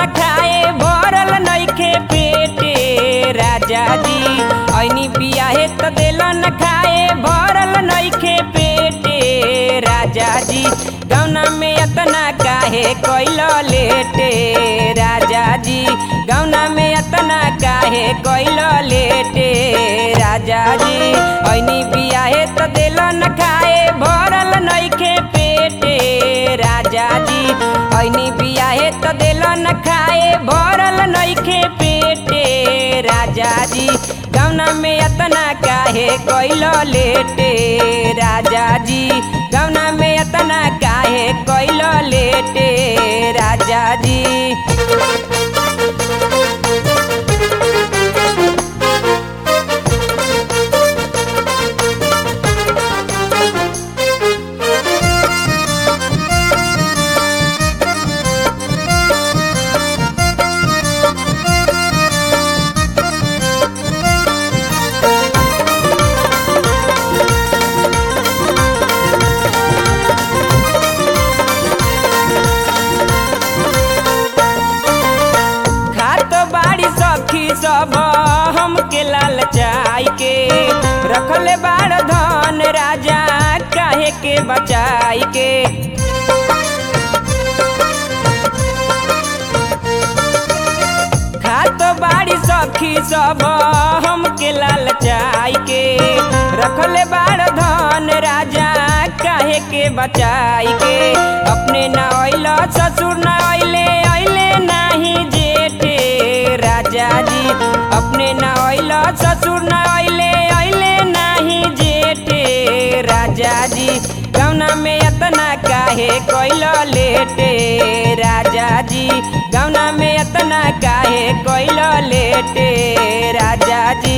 न खाए भरल नइखे पेटे राजा जी ऐनी बियाहे त दिल न खाए भरल नइखे पेटे राजा जी गौना में अतना काहे कैल लेटे राजा जी गौना में अतना काहे कैल लेटे राजा जी ऐनी बियाहे त दिल न खाए भरल नइखे पेटे राजा जी ऐनी बियाहे त दिल न खाए भरल नइखे पेटे राजा जी गौना में अतना काहे कैल लेटे राजा जी गौना में अतना काहे कैल लेटे राजा जी खात बाड़ी सखी सब हमके लालचाई के रखले बाड़ धन राजा काहे के बचाई के खात बाड़ी सखी सब हमके लालचाई के रखले बाड़ धन राजा काहे के बचाई के अपने न अइल ससुर न अइले अइले नाही जेठे राजा जी अपने न अइल ससुर न अइले अइले नाही जेठे राजा जी गौना में अतना काहे कैल लेटे राजा जी गौना में अतना काहे कैल लेटे राजा जी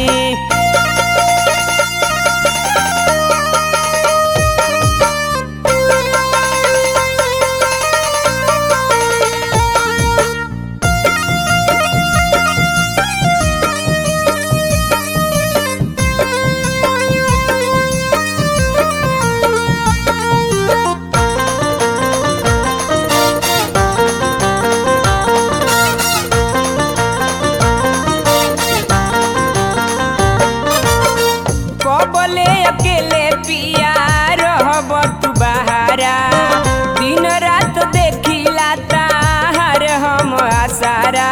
कबले अकेले पिया रहब तू बहारा दिन रात देखिला ताहार हम आसारा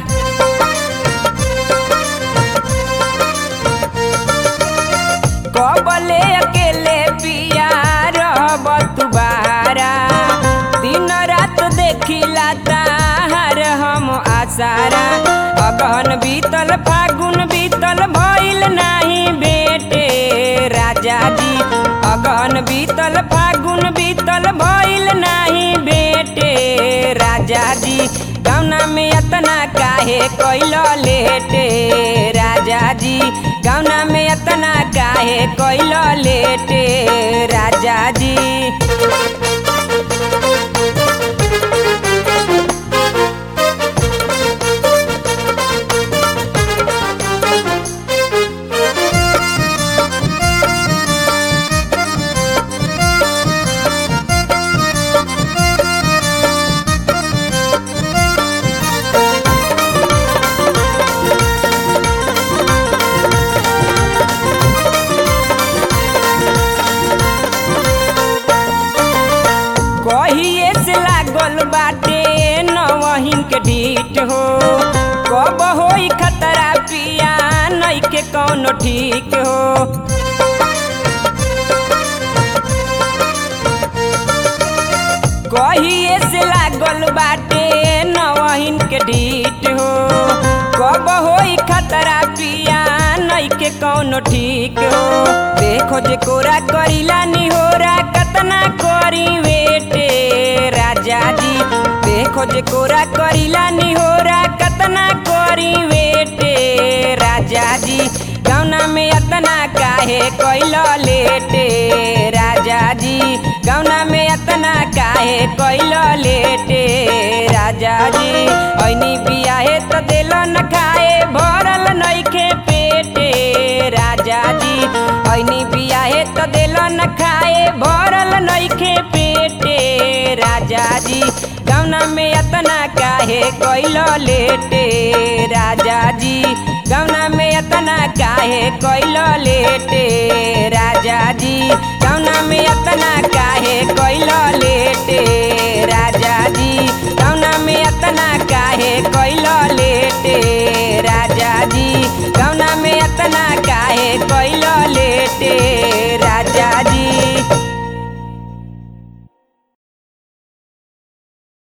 कबले अकेले पिया रहब तू बहारा दिन रात देखिला ताहार हम आसारा अगहन बीतल फागुन बीतल भइल नाही बेटे राजा जी अगहन बीतल फागुन बीतल भइल नाही बेटे राजा जी गौना में अतना काहे कैल लेटे राजा जी गौना में अतना काहे कैल लेटे राजा जी कहिए से लागल बाटे नवहिन के ढीठ हो कब होई खतरा पिया नइखे कौनो ठीक हो कहिए से लागल बाटे नवहिन के ढीठ हो कब होई खतरा पिया नइखे कौनो ठीक हो देखो जे कोरा करीला निहोरा कतना करी वेटे राजा जी देखो जे कोरा करीला निहोरा कतना करी वेटे राजा जी गौना में अतना काहे कैल लेटे राजा जी गौना में अतना काहे कैल लेटे राजा जी ऐनी बियाहे त दिल न खाए भरल नइखे पेटे राजा जी ऐनी बियाहे त दिल न खाए भरल नइखे पेटे राजा जी गौना में अतना काहे कैल लेटे राजा जी गौना में अतना काहे कैल लेटे राजा जी गौना में अतना काहे कैल लेटे राजा